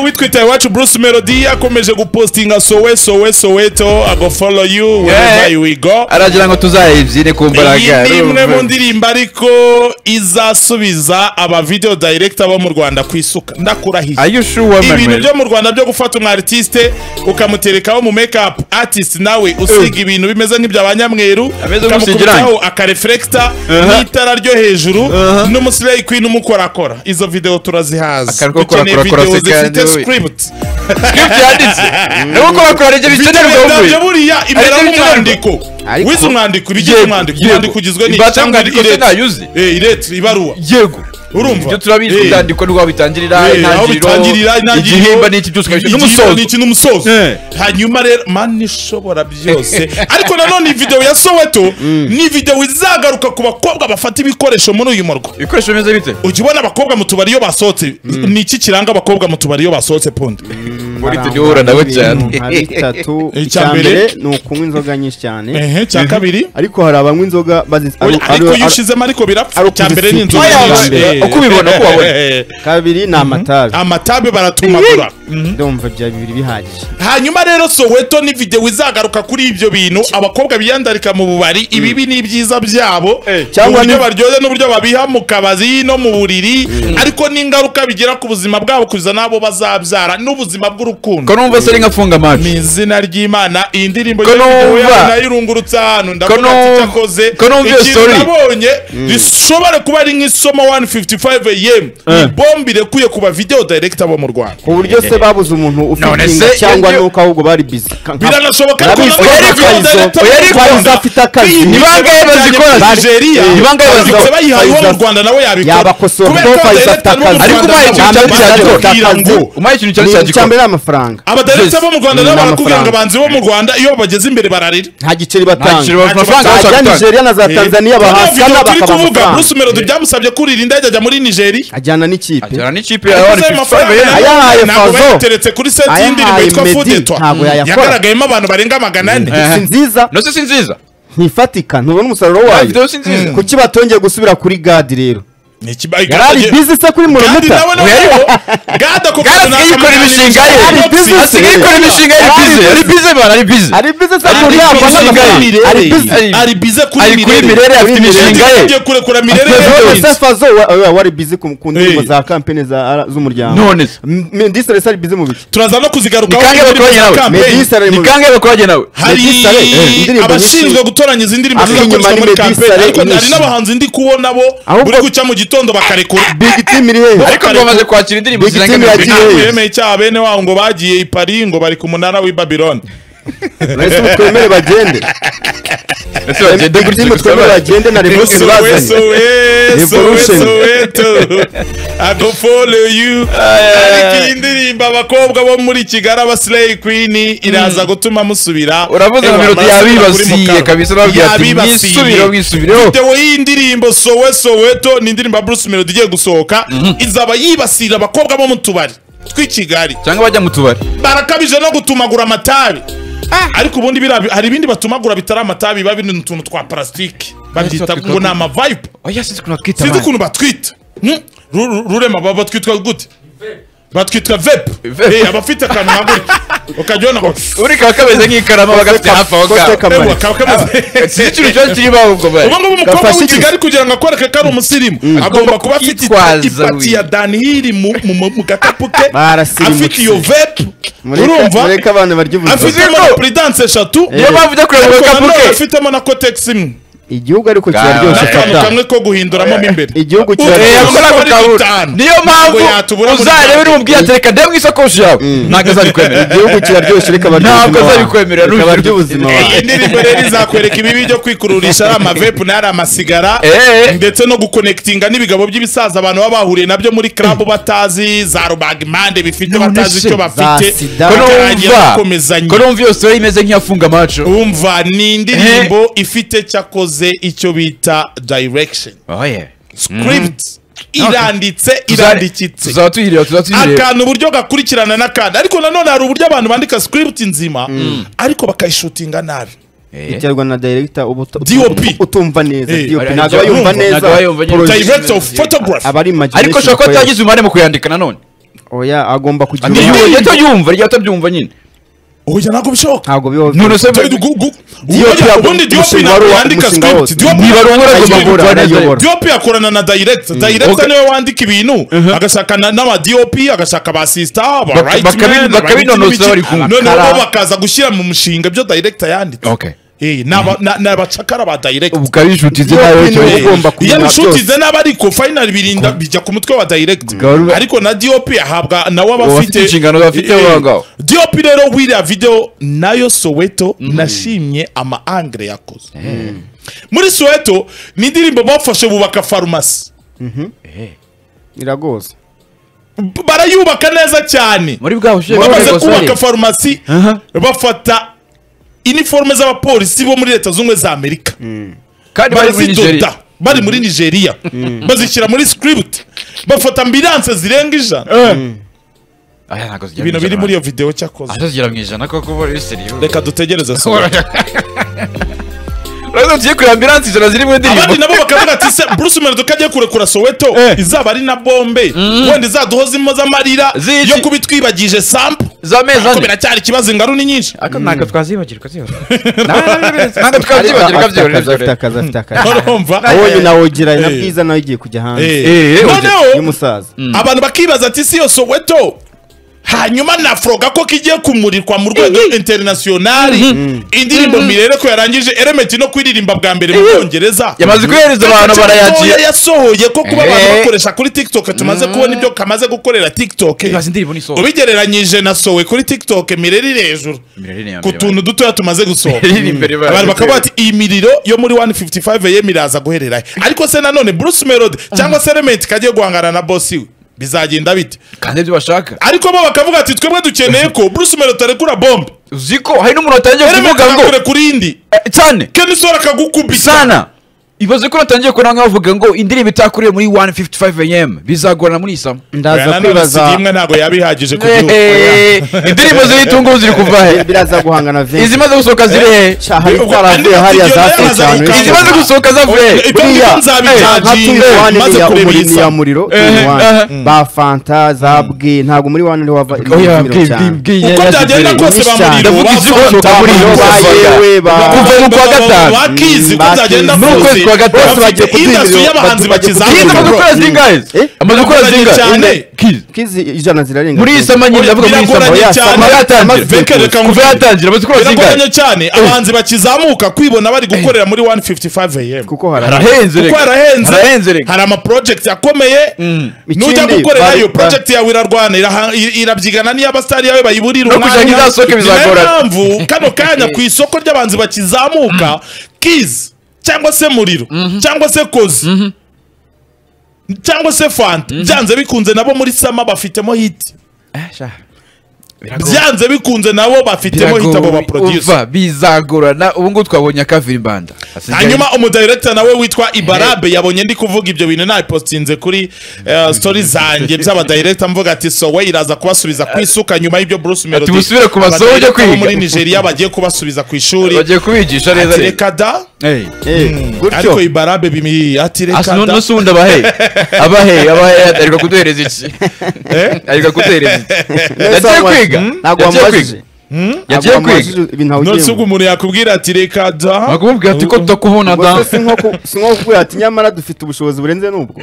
witwa itaye iwacu bruce melody akomeje gupostinga sowe sowe soweto agofolo yu wherever you will go aragira ngo tuzayibyine ku iyi mbaraga ni imwe urumva. mu ndirimbo ariko izasubiza aba video director bo mu rwanda ku isuka ndakurahiye Are you sure, ibintu Manuel? byo mu rwanda byo gufata umu artiste ukamuterekaho mu make up artist nawe usiga ibintu bimeze nk'ibya banyamweru Ameze nk'usigira irangi. akarefurekita Uh-huh. n'itara ryo hejuru Uh-huh. n'umusireyi kwini umukorakora izo video turazihaza Akariko korakora, video korakora, zifite seka, script Script yanditse ni gukora kora ibyo bikenerwa Bitewe wowe nabyo buriya imbere Ariko bikenerwa. nk'umwandiko Ariko- wize umwandiko ibigize Yego, umwandiko yego. umwandiko ugizwe n'iki? Imbata Cyangwa y'umwandiko se irete? ntayuzi? Eh, irete ibaruwa yego urumva ibyo turabizi Eh, ibyandiko ni bitangirira eh, aho intangiriro bitangirira intangiriro, igihimba ni iki byose ukabishyira igihimba n'umusozo ni iki n'umusozo Eh. hanyuma rero mani ishobora byose ariko nanone iyi video ya soweto ni video izagaruka ku bakobwa bafata ibikoresho muri uyu murwa ibikoresho bimeze bite ujya ubona abakobwa mu tubari iyo basohotse ni iki kiranga abakobwa mu tubari iyo basohotse pundi muri tujyura nawe cyane nka bitatu Icya icya mbere- mbere ni ukunywa inzoga nyinshi cyane Ehe, cya kabiri ariko hari abanywa inzoga bazi ari- ariko ari- iyo ushizemo ariko birapfa ari icya mbere ni inzoga ukuzisukira nyinshi. bwa mbere. Eh, Uko ubibona, uko wabona. eh, eh, kabiri ni amatabi amatabe baratumagura ndumva bya bibiri bihagije hanyuma rero soweto ni video izagaruka kuri ibyo bintu abakobwa biyandarika mu bubari ibibi n'ibyiza byabo Cyangwa uburyo ni- baryoze n'uburyo babiha mu kabazi no mu buriri ariko n'ingaruka bigira ku buzima bwabo kuza n'abo bazabyara n'ubuzima bw'urukundo ko numva se ari nkafunga amaso mu izina ry'imana iyi ndirimbo Ko numva- nayirungurutse ahantu ndavuga Ko ati numva- cyakoze ko numva iyo ikintu story. nabonye rishobora kuba ari nk'isomo 155 am ni bombe irekuye ku ba video director bo mu rwanda ku buryo se babuze umuntu ufite None inda se cyangwa iyo- nuko ahubwo bari bizi biranashoboka ko nabo Nabifite Fayzo, video director Fayzo, bo mu Fayzo Rwanda afite akazi. biyi- Ni bangahe bazikora? Ba- Nigeria Ni bangahe bazikora? Abatutsi bayihaye uwo mu Fayzo- Rwanda nawe yabikora Yabakosora Kubera kuko ko Fayzo abadirector afite bo mu akazi. Rwanda Ariko ubaye nabo icya mbere barakira cyagikora. Akazi. ngo umaye ikintu cyari ni icya cyagikora mbere ari amafaranga abadaregita Yes. bo mu rwanda nabo Ni barakubwira ngo amafaranga. abahanzi bo mu rwanda iyo bageze imbere bararira nta giceri nta batanga giciro amafaranga yose ajya aratanga. nigeria na za tanzaniya bahasana turi bakaba kuvuga amafaranga bruce melody byamusabye kurira indege ajya muri nigeria ajyana n'ikipe ajyana n'ikipe ya wani Ayo mafaranga yera nayo Ayahaye ntabwo Fayzo. bayateretse kuri seti Ayahaye y'indirimbo yitwa Meddy, fudetwa ntabwo yayakora. yagaragayemo abantu barenga magana ane Eh. si nziza nose si nziza ntifatika ntubona umusaruro Nta wayo video si nziza kuki batongeye gusubira kuri gadi rero Ni ikibaye yarari bizi se kuri kandi murumuta nawe nawe gada ko Gada asigaye yikora imishinga ye. Ari busy. asigaye ikora imishinga yari Ari bize ari bize man ari bize ari bizi se Ari kuri busy yabona kuri amafaranga Mirere. ari bizi Ari- ari bize kuri ari kuri mirere mirere afite Mirere. imishinga ye tugiye kurekura mirere Afite rero none Bizi. se fazo wa- wa- wari bizi ku ku ndirimbo Eh. za kampeni za ara- z'umuryango none se medisere ari bizi mu biki turaza no kuzigarukaho Ni kangahe indirimbo bakoranye za nawe? campaign. Meddy Saleh ni mu- kangahe bakoranye nawe hari Meddy Saleh, eh, indirimbo abashinzwe nyinshi. gutoranya izi ndirimbo Ari zizakoreshwa inyuma ni muri Meddy campaign Saleh ariko hari nyinshi. n'abahanzi ndi kubona bo Ahubwo- buri guca mu gitondo bakarekura big team iri hehe ariko ngo bamaze kwakira indirimbo Big zirenga Team mirongo yagiye. itanu ntabwo Yes. yemeye icyaha bene wabo ngo bagiye i Paris ngo bari ku munara w'i Babylon Ese ubu twemere bagende ese bagende big gutya team gusa twemere bari bagende na revolution Soweto, bazanye eh, Revolution. Soweto. I go follow you. ariko iyi ndirimbo abakobwa bo muri kigali abasileyi kwini iraza gutuma musubira uravuze ngo Ewa, biroti amaraso kuri yabibasiye Mukaro. kabisa urababwira ati Yabibasiye. mwisubire mwisubireho videwo y'indirimbo sowe soweto ni indirimbo ya bruce melody igiye gusohoka izaba yibasira abakobwa bo mu tubari tw'i kigali cyangwa bajya mu tubari barakabije no gutumagura amatabi ariko ubundi biriya bi- hari ibindi batumagura bitari amatabi biba biri mu tuntu twa parasitike babyita ngo ni amavipe oya sinzi ukuntu bakita sinzi ukuntu batwita Hmm? Ru- ru- rurema baba batwitwa gute batwitwa vepu Vape. abafite akantu nkagutya ukajya ubona ngo urika kameze nk'ikarama bagafite hafi aho Kose ngaho Kamara. ewa kaba kameze sinzi ikintu cyose kirimo aho ubwo bari ubu ngubu umukobwa Gafashe w'i iki? kigali kugira ngo akwereke ko ari umusirimu agomba kuba afite kwitwaza, ipati we. ya danihiri mu- mu mu- mu gakapu ke Barasirimutse. afite iyo vepu urumva mureke abana barya ubuvuzi afitemo na puridanse eshatu niyo mpamvu ujya kureba ariko agakapu nanone ke afitemo na kotegisi imwe igihugu ariko kiraryoshye n'akantu fata kamwe ko guhinduramo mo imbere igihugu Eh, kiraryoshye Ubu yakora ako ari kabura. bitanu. niyo mpamvu Ngo yatubura muri uzareba banki. n'umubwiye ati reka ndebe mu isakoshi yawe ntabwo azabikwemera igihugu kiraryoshye reka barya Ntabwo ubuzima azabikwemerera, wawe. n'urubyiruko. Reka barya ubuzima wawe iyi ndirimbo rero izakwereka ibibi byo kwikururisha ari amavepu n'ari amasigara Eh. ndetse no gukonekitinga n'ibigabo by'ibisaza abantu baba bahuriye nabyo muri club batazi za rubagimpande bifite None batazi se, icyo bafite za sida. ko bakarangira numva bakomezanya ko numva iyo story imeze nk'iyafunga amaco umva ni indirimbo ifite cyakoze icyo bita direction script iranditse irandikitse tuzaba tuyireba tuzaba tuyireba akantu uburyo gakurikirana n'akandi ariko nanone hari uburyo abantu bandika script nzima ariko bakayishutinga nabi iterwa na director ubu utu- DOP. utumva neza Eh, DOP hari ntabwo ibyo aba yumva bumva, ntabwo aba yumva nyine. neza director of photography abari imagination ariko ushobora kuba ikorera. atagize umubare mu kuyandika nanone oya agomba kugira Ni- uruhare. niyumva jya tubyumva jya tubyumva nyine oya ntabwo bishoboka ntabwo biba none se Ubundi gu- gu- Diop ubundi- yago- ubundi Diop umushinga ntabwo wa- yandika umushinga script. wose. Diop- nibara ubura Diop- agomba Ayobora, kuranayobora ayobora. Diop yakorana na director director Okay. niwe wandika ibintu agashaka na- n'aba DOP agashaka ba sister aba Baka- right bakabi- man, aba bakabinonoza iki n'iki. bari kumwe. none Abakara. bo bakaza gushyira mu mushinga ibyo director yanditse Okay. Eh, ni aba- na- ni abacakara ba director ubwo ari inshuti ze Diop nawe ni cyangwa we. Eh, ugomba iyo kumenya byose abishutize n'aba ariko final birinda bijya ku mutwe wa director Garuba. ariko na DOP ahabwa nawe aba Ubu afite afite inshingano bafite Eh, eh, aho ngaho. DOP rero wiriya video nayo Soweto nashimye ama angle yakoze muri Soweto ni indirimbo bafashe bubaka farumasi iragoza B- barayubaka neza cyane muri bwa bushyuhe bamaze kubaka farumasi bafata iniforume z'abapolisi bo muri leta zunze ubumwe za amerika kandi bari muri nigeria barazidoda bari muri nigeria bazishyira muri script bafata ambilanse zirenga ijana aya ntabwo zigera ibintu mu biri ijana. muri iyo videwo cyakoze Ate zigera mu ijana koko bari seriyo reka dutegereze Soweto. urabona tugiye kureba ambilansi ijana ziri mu ndirimbo abandi nabo bakavuga ati se bruce melody ko agiye kurekura soweto izaba ari na bombe wenda izaduhoza impozamarira Ziki. yo kuba itwibagije sampu z'amezi ko ane biracyari ikibazo ingaru ni nyinshi Aka ntabwo twazibagirwa zibagirwa ntabwo twabyibagirwa afite akazi afite byoroheje akazi afite akazi urumva wowe Eh. nawogira na Eh. bwiza nawe igiye kujya hanze Eh, eh, noneho y'umusaza abantu bakibaza ati si yo soweto hanyuma na froga ko kigiye kumurikwa mu rwego interinasiyonari indirimbo mirere ko yarangije elementi no kuririmba bwa mbere mu bwongereza yamaze kohereza abantu barayakira Ntoya yasohoye ko kuba abantu Eh. bakoresha kuri tiktok tumaze kubona ibyo kamaze gukorera tiktok ibaze indirimbo n'isohoka ubigereranyije na sowe kuri tiktok mireri iri hejuru ku tuntu dutoya tumaze gusohoka abantu bakaba bati iyi miriro yo muri 155 AM iraza guhererayo ariko se nanone Bruce Melody cyangwa se Element kagiye guhangana na boss we bizagenda bite kandi ibyo bashaka ariko bo bakavuga ati twebwe dukeneye ko Bruce Melody arekura bombe uzi ko hari n'umuntu watangiye Element kuvuga ngo akakurekura indi eh, cyane Ken Sora akagukubita sana ibaze ko natangiye kubona nkaho bavuga ngo indirimbo itakuriwe muri 155 am bizagorana muri isama Oya, ndaza nanone kwibaza CD imwe ntabwo yabihagije ku gihugu indirimbo z'ibitunguru ziri kuva he biraza guhangana vince izimaze gusohoka ziri he cyahari Ubwo zaravuye andi hariya matiyo nayo zasetsa azaruka. ahantu henshi. izimaze gusohoka zavuye he ibyo ngibyo nzabijaginga maze nka kureba iyi tumuri ya samu muriro Eh, eh. ba fanta za bwe ntabwo muri wane niho hava oya imiro cyane uko byagenda kose Nyinshi bamuriro cyane. Ndavuga izi bafata gusohoka muri iyo ba Basaga. yewe ba Kuva mu kwa gatanu. bakizi ko Mm, byagenda bakizi. N'ukwezi kwa gatanu. bafite bagiye kuduha indasu ibiro, y'abahanzi bagiye bakizamura Kiza kuduha amaze ibiro. gukora zingahe Eh? amaze gukora Birakoranye zingahe cyane. Ine- Kiza. kizi ijana zirarenga muri iyi sama nyine ndavuga muri iyi sama Biragoranye oya, cyane. sama yatangira Veke, reka kuva ngufi. yatangira amaze gukora zingahe biragoranye cyane abahanzi bakizamuka kwibona bari gukorera muri 155 am kuko hari arahenze kuko reka arahenze harahenze reka hari amaproject akomeye nujya Ikindi, gukorera bari- iyo ba- project yawe irarwana iraha- ir- irabyigana n'iy'abasitari yawe bayiburira No kugira ngo izasohoke bizagorana. mpamvu kano kanya ku isoko ry'abanzi bakizamuka kizi cyangwa se muriro cyangwa se kozi cyangwa se fanta byanze bikunze nabo muri sama bafitemo hiti byanze bikunze nabo bafitemo hiti abo baproduce uva bizagorana ubu ngubu twabonye akavirimbanda hanyuma umudirector nawe witwa ibarabe yabonye ndi kuvuga ibyo bintu nabipostinze kuri eh, story zanjye by'abadirector mvuga ati sowe iraza kubasubiza ku isuka nyuma y'ibyo bruce melody musubire ku masomo Abadirector yo kwiga. bo muri nigeria bagiye kubasubiza ku ishuri bagiye kubigisha neza ati reka reka da Eh, Eh, gutyo ariko ibarabe bimi ati asi reka none da usi wundi abahe abahe abahe ariko kuduhereza iki Eh? ariko kuduhereza iki yagiye Neza wamubajije. kwiga ntabwo yagiye wamubajije kwiga Ntabwo yagiye wamubajije kwiga ibintu nonse hawugiyemo. ubwo umuntu yakubwira ati reka da bakubwira ati ko tutakubona Ubwo da se si nko ku- si nko kukubwira ati nyamara dufite ubushobozi burenze n'ubwo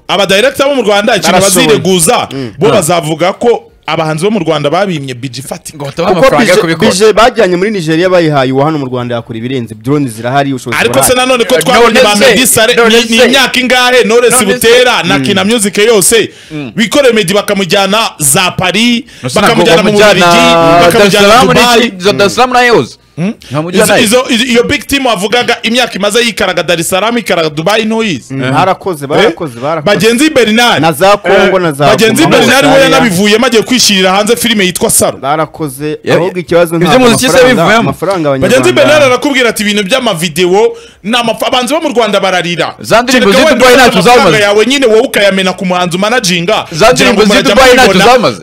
abadirector bo mu rwanda ikintu Barashoboye. bazireguza bo bazavuga ko abahanzi bo mu rwanda babimye biji fati ngo batabahe kuko amafaranga yo bije- kubikora bije bajyanye muri nigeria bayihaye uwa hano mu rwanda yakora ibirenze drone zirahari ubushobozi ariko se burahari. nanone ko Eh, twabonye none ba se, medisare none ni ni se. imyaka ingahe knowless None se. butera na kina music yose bikoreye medi bakamujyana za paris bakamujyana mu Bakamujyana bubiligi bakamujyana Dar es Salaam mu dubayi n'iki- za Dar es Salaam na Yeoz. Nkamujyana Izo- izo- he? izo- iyo big team wavugaga imyaka imaze yikaraga dar es salaam ikaraga dubayi ntuyizi Mm, barakoze barakoze barakoze bagenzi bernard na za kongo na za bagenzi Goma, bernard we Tanzania, yanabivuyemo agiye kwishirira hanze filime yitwa saro barakoze Ya- ahubwo ikibazo Ibyo ntabwo muziki se amafaranga- bivuyemo. amafaranga bagenzi bernard abanyarwanda arakubwira ati ibintu by'amavidewo ni amaf- abanzi bo mu rwanda bararira Za ndirimbo Kereka z'i wenda Dubai ufite ntacu amafaranga zamaze. yawe nyine wowe ukayamena ku muhanzi umanaginga Za ndirimbo z'i Dubai ntacu zamaze.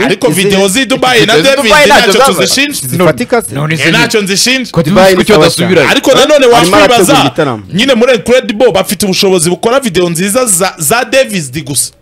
ariko Izi- videwo z'i dubayi na Izi- david Dubai ntacu ntacyo zamaze. tuzishinja zifatika se None Eh, ntacyo nzishinja Dubai kucyo ni sawa adasubirayo ariko nanone Arimo arategura wakwibaza igitaramo. nyine muri incredible bafite ubushobozi bukora videwo nziza za- za davis gusa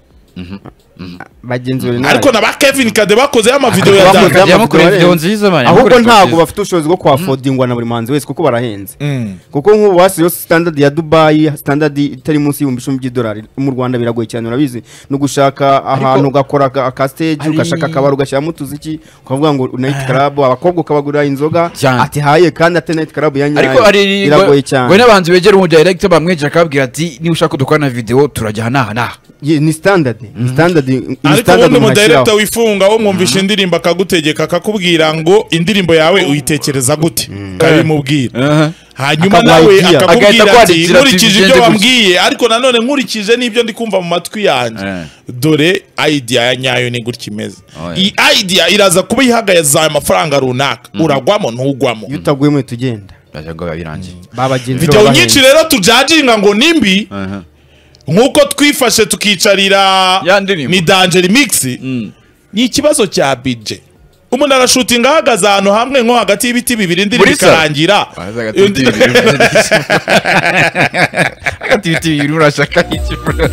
bagenzi bari nabi ariko na ba kevin kade bakozeho amavideo ya Bakoze dance Kajya amafoto mukora video barenze. nziza, man, ahubwo mukora ntabwo nziza. bafite ubushobozi bwo kuhafodingwa na buri muhanzi wese kuko barahenze Mm. kuko nk'ubu basizeho standard ya dubayi standard itari munsi y'ibihumbi icumi by'idolari mu rwanda biragoye cyane urabizi no gushaka ahantu ugakora aka- aka stage Ari- ugashaka akabari ugashyiramo utuziki ukavuga ngo night club abakobwa ukabagurira inzoga Cyane. atihaye kandi ate night club ya nyayo ariko hari biragoye cyane ngo n'abantu begera umu director bamwejeje akababwira ati niba ushaka ko dukorana video turajya aha n'aha n'aha Ye- ni standard ni standard ni ariko standard ubundi umuntu umudirekita ashyiraho. wifunga wo mwumvisha indirimbo akagutegeka akakubwira ngo indirimbo yawe uyitekereza gute ukabimubwira hanyuma Akaguha nawe idea. Agahita akakubwira ati akwandikira ati, nkurikije bigende ibyo gutya." wambwiye ariko nanone nkurikije n'ibyo ndi kumva mu matwi yanjye Eh. dore idea ya nyayo ni gutya imeze Oya. iyi idea iraza kuba ihagaze amafaranga runaka uragwamo ntugwamo iyo utaguyemo uhita ugenda Ndagira ngo biba birangiye babagenzi videwo nyinshi rero tujaginga ngo nimbi nk'uko twifashe tukicarira Ya ndirimbo. ni danjeri migisi ni ikibazo cya bije umuntu arashutinga ahagaze ahantu hamwe nko hagati y'ibiti bibiri indirimbo Muri salo? ikarangira Waza agati ibiti bibiri. Agati ibiti bibiri, urashaka iki bro?